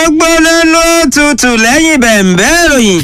gbóná ló tutù lẹ́yìn bẹ̀m̀bẹ́ ìròyìn.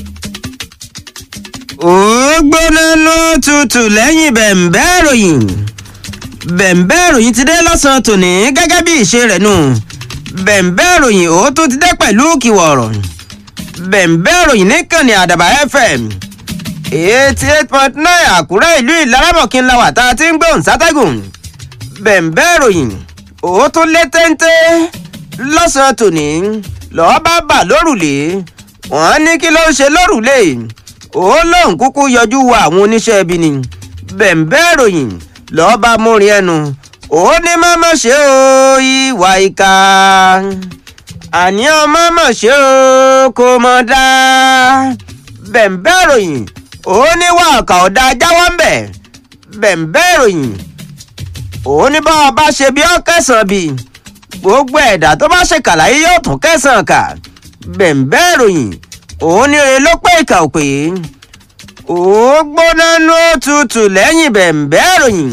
ó gbóná ló tutù lẹ́yìn bẹ̀m̀bẹ́ ìròyìn. bẹ̀m̀bẹ́ ìròyìn ti dé lọ́sàn-án tòní gẹ́gẹ́ bí ìṣe rẹ̀ nù. bẹ̀m̀bẹ́ ìròyìn ó tún ti dé pẹ̀lú kìwọ̀rọ̀. bẹ̀m̀bẹ́ ìròyìn níkànnì àdàbà fm eighty eight point nine àkúrẹ́ ìlú ìlaramọ̀kí ńlá wà tá a ti ń gbóhùn sátẹ́gùn. bẹ̀m̀bẹ́ ìròyìn ó tún lé téńté lọ́sàn-án tòní lọ́ọ́ bá bà lórùlé wọ́n ní kí ló ń ṣe lórùlé ó lóun kúkú yọjú wo àwọn oníṣẹ́ ibi ni bẹ̀m̀bẹ́ ìròyìn lọ́ọ́ bá múrin ẹnu ó ní mọ́mọ́ ṣe o ìwà ìka àní ọmọ mọ̀ ṣe o kò mọ̀ dá bẹ̀m̀bẹ́ ìròyìn ó ní wà ọ̀kà ọ̀dà jáwọ́ ń bẹ̀ bẹ̀m̀bẹ́ ìròyìn ó ní bá ọba ṣe bí ọ́ kẹsàn-án bíi gbogbo ẹ̀dá tó bá ṣèkà láyé yóò tún kẹsàn-án kà bẹ̀m̀bẹ́ ìròyìn òun ní oye ló pé ìkà òpè ó gbóná nú òtútù lẹ́yìn bẹ̀m̀bẹ́ ìròyìn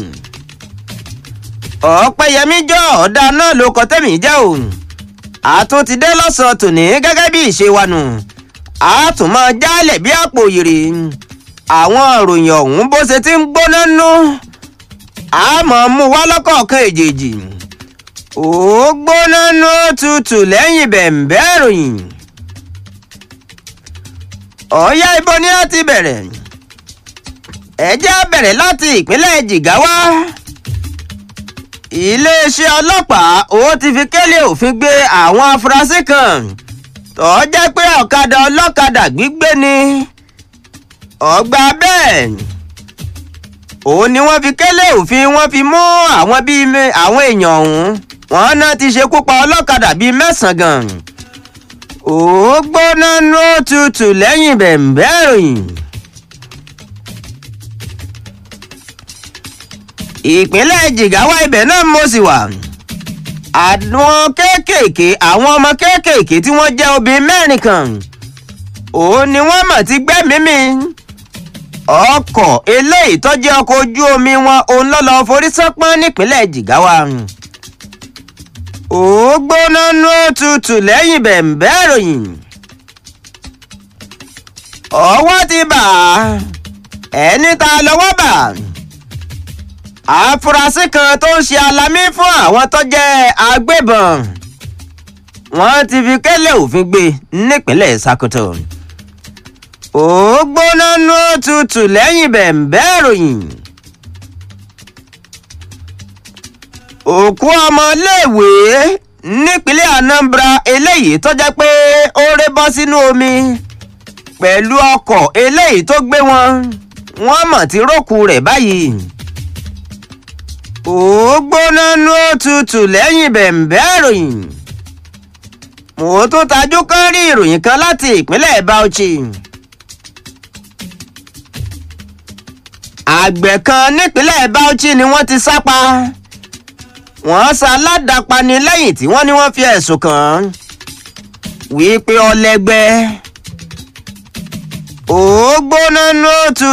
ọ̀pẹ̀yẹmí jọ ọ̀dà náà ló kọ tẹ́mì jẹ́ o àtún ti dé lọ́sàn-án tòní gẹ́gẹ́ bí ìṣe wa nù a tún máa jálẹ̀ bí àpò òyèrè àwọn ìròyìn ọ̀hún bó ṣe ti ń gbóná nú a máa mú wá lọ́kọ̀ọ̀kan èjèèjì ó gbóná nú tutù lẹ́yìn bẹ̀m̀bẹ́ ìròyìn. ọ̀yá ibo ni a ti bẹ̀rẹ̀ ẹ jẹ́ bẹ̀rẹ̀ láti ìpínlẹ̀ jìgáwá. iléeṣẹ́ ọlọ́pàá ó ti fi kélé òfin gbé àwọn afurasí kan tó jẹ́ pé ọ̀kadà ọlọ́kadà gbígbé ni ọgbà bẹ́ẹ̀ òun ni wọ́n fi kélé òfin wọ́n fi mú àwọn bíi àwọn èèyàn ọ̀hún wọn náà ti ṣekú pa ọlọ́kadà bíi mẹ́sàn-án gan. ó gbóná nú tutù lẹ́yìn bẹ̀m̀bẹ́ ìròyìn. ìpínlẹ̀ jìgáwá ibẹ̀ náà mo sì wà. àwọn kéékèèké àwọn ọmọ kéékèèké tí wọ́n jẹ́ obìnrin mẹ́rin kan. òun ni wọ́n mọ̀ ti gbẹ́mìí mi. ọkọ̀ eléyìí tó jẹ́ ọkọ̀ ojú omi wọn òun lọ́lọ́ forí sánpọ́n nípínlẹ̀ jìgáwá ó gbóná nú tutù lẹ́yìn bẹ̀m̀bẹ́ ìròyìn. ọwọ́ ti bà á ẹni tá a lọ́wọ́ bà àfúrásì kan tó ń ṣe alamí fún àwọn tó jẹ́ agbébọn wọ́n ti fi kélé òfin gbé nípínlẹ̀ Sokoto. ó gbóná nú tutù lẹ́yìn bẹ̀m̀bẹ́ ìròyìn. òkú ọmọléèwé nípínlẹ̀ Anambra eléyìí tó jẹ́ pé ó ré bọ́ sínú omi pẹ̀lú ọkọ̀ eléyìí tó gbé wọn wọ́n mọ̀ tí rókù rẹ̀ báyìí. ó gbóná nú òtútù lẹ́yìn bẹ̀m̀bẹ́ ìròyìn. mo tún tajú kán rí ìròyìn kan láti ìpínlẹ̀ Bauchi. àgbẹ̀ kan nípínlẹ̀ Bauchi ni wọ́n ti sá pa wọ́n ṣaládàpani lẹ́yìn tí wọ́n ní wọ́n fi ẹ̀sùn kàn án wípé ọlẹ́gbẹ́ ó gbóná nú òtún.